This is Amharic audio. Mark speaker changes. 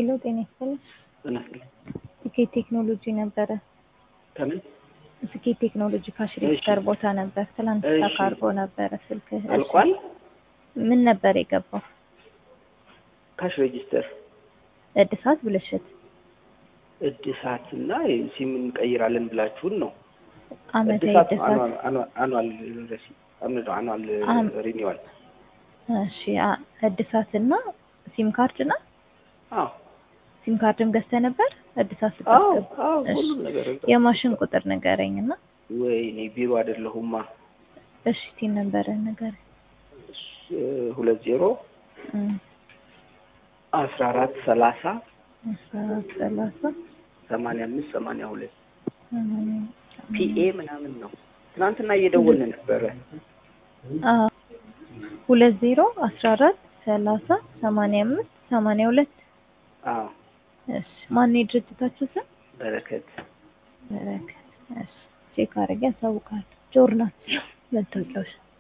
Speaker 1: ሄሎ ጤና ይስጥልኝ።
Speaker 2: ጤና ይስጥልኝ።
Speaker 1: ስኬት ቴክኖሎጂ ነበረ።
Speaker 2: ከምን
Speaker 1: ስኬት ቴክኖሎጂ ካሽ ሬጅስተር ቦታ ነበር። ትናንት
Speaker 2: እሺ።
Speaker 1: ተካርጎ ነበረ ስልክ።
Speaker 2: አልቋል?
Speaker 1: ምን ነበር የገባው?
Speaker 2: ካሽ ሬጂስተር
Speaker 1: እድሳት ብልሽት
Speaker 2: እድሳት እና ሲም እንቀይራለን ብላችሁን ነው።
Speaker 1: አመታዊ
Speaker 2: እድሳት
Speaker 1: እድሳት
Speaker 2: አኗል ረሲ አኗል
Speaker 1: አም-
Speaker 2: ሪኒዋል
Speaker 1: እሺ አ- እድሳት እና ሲም ካርድ እና
Speaker 2: አዎ
Speaker 1: ሲም ካርድም ገዝተህ ነበር እድሳት
Speaker 2: አዎ
Speaker 1: ስታስገባ?
Speaker 2: አዎ
Speaker 1: እሺ።
Speaker 2: ሁሉም ነገር
Speaker 1: የማሽን ቁጥር ንገረኝ እና
Speaker 2: ወይኔ ቢሮ አይደለሁማ
Speaker 1: እሺ ቲን ነበረ ንገረኝ።
Speaker 2: ሁለት ዜሮ
Speaker 1: እም፣
Speaker 2: አስራ አራት ሰላሳ
Speaker 1: አስራ አራት ሰላሳ
Speaker 2: ሰማንያ አምስት ሰማንያ ሁለት
Speaker 1: ሰማንያ
Speaker 2: ፒኤ ምናምን ነው። ትናንትና እየደወልን ነበረ።
Speaker 1: አ ሁለት ዜሮ አስራ አራት ሰላሳ ሰማንያ አምስት ሰማንያ ሁለት
Speaker 2: አዎ
Speaker 1: እሺ ማን የድርጅታችሁ ስም?
Speaker 2: በረከት
Speaker 1: በረከት እሺ ቼክ አድርጌ ያሳውቃል። ጆርናል መታወቂያዎች